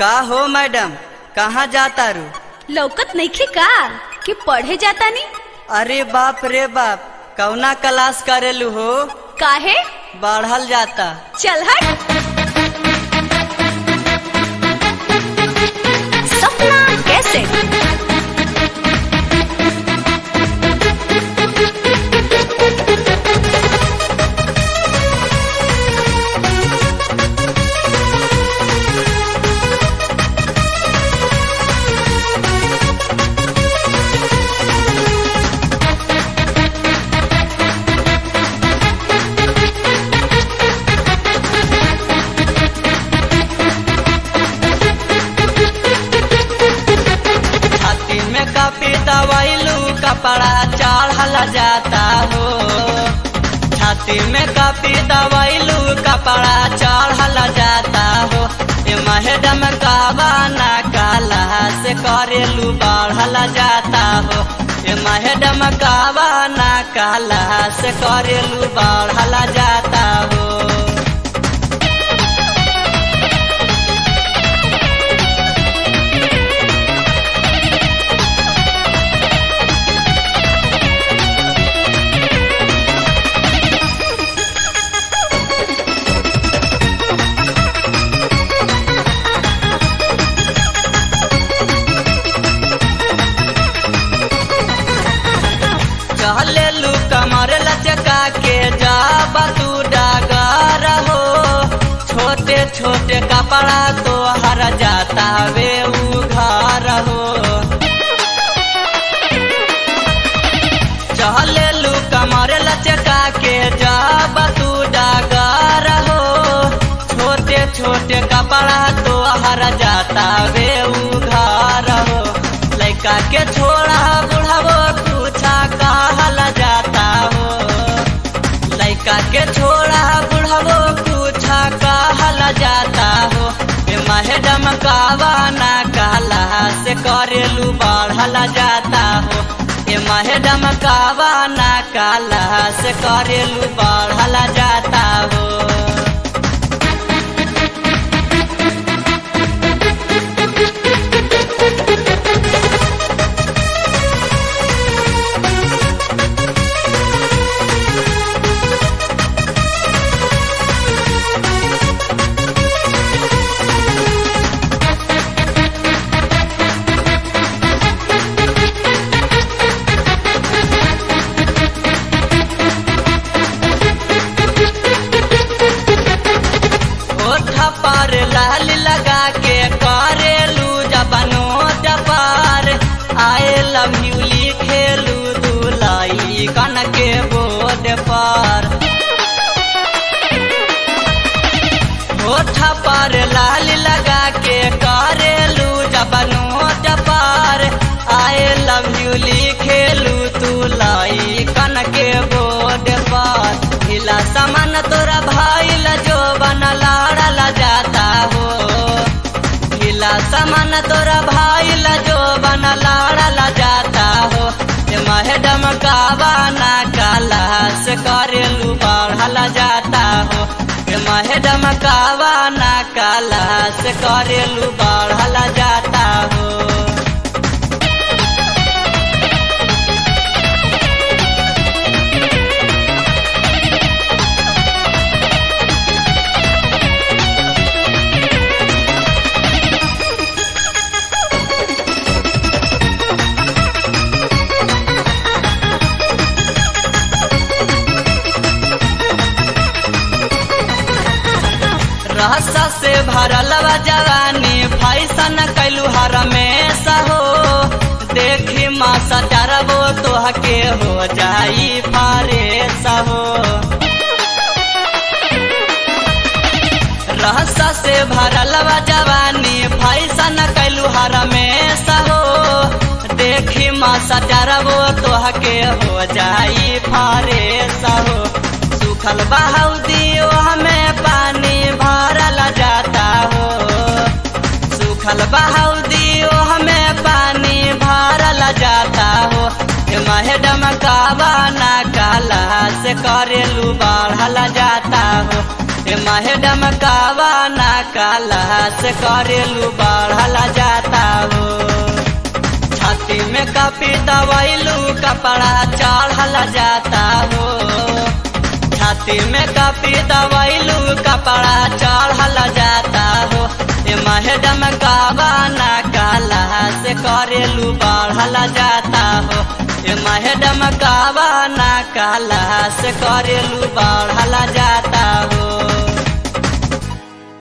का हो मैडम कहाँ जाता रू लौकत नइखे का कि पढ़े जाता नी अरे बाप रे बाप कौना क्लास करेलू हो काहे बढ़ल जाता चल हट सपना कैसे छाती में कापी दवाइलू कपड़ा चढ़ल जाता हो छाती में कापी दवाइलू कपड़ा चढ़ल जाता हो ए मैडम कावाना काला से करेलू बढ़ल जाता हो ए मैडम कावाना काला से करेलू बढ़ल जाता हो चले लू कमर लचका के जाब तू डागर हो छोटे छोटे कपड़ा तो हर जाता वे उघार हो चले लू कमर लचका के जाब तू डागर हो छोटे छोटे कपड़ा तो हर जाता वे उघार हो लड़का के छोड़ा बुढ़ावो पूछा कहल जाता हो लड़का के छोड़ा बुढ़ावो पूछा कहल जाता हो ए मैडम कावाना काला से करेलू बढ़ल जाता हो ए मैडम कावाना काला से करेलू बढ़ल जाता हो ओठ पर लाल लगा के करेलू जबनो जपार आए लव यू लिखेलू दुलाई कन के बोर्ड पर ओठ पर लाल लगा के करेलू जबनो जपार आए लव यू लिखेलू तुलाई कन के बोर्ड पर ढीला सामान तोरा भाई जो बन लाड़ल जाता हो ढीला सामान तोरा भाई जो बन लाड़ल जाता हो ए मैडम कावाना काला से करेलू बढ़ल जाता हो ए मैडम कावाना काला से करेलू बढ़ल जाता हो रहसा से भरल बा जवानी फैसन कैलू हर में सहो देखी माँ सटरबो तोहके हो जाई फारे सहो रहसा से भरल बा जवानी फैसन कैलू हर में सहो देखी माँ सटरबो तोहके हो जाई फारे सहो सुखल बहाउदी हमें पानी भरल जाता हो सुखल बहाउदी हमें पानी भरल जाता हो ए मैडम कावाना काला से करेलू बढ़ल जाता हो ए मैडम कावाना काला काला से करेलू बढ़ला जाता हो छाती में कपी दवाइलू कपड़ा चढ़ला जाता हो छाती में कपी दवाइलू कपड़ा चढ़ला जाता हो ए मैडम गावाना काला से करेलू बढ़ला जाता हो ए मैडम गावाना काला से करेलू बढ़ला जाता हो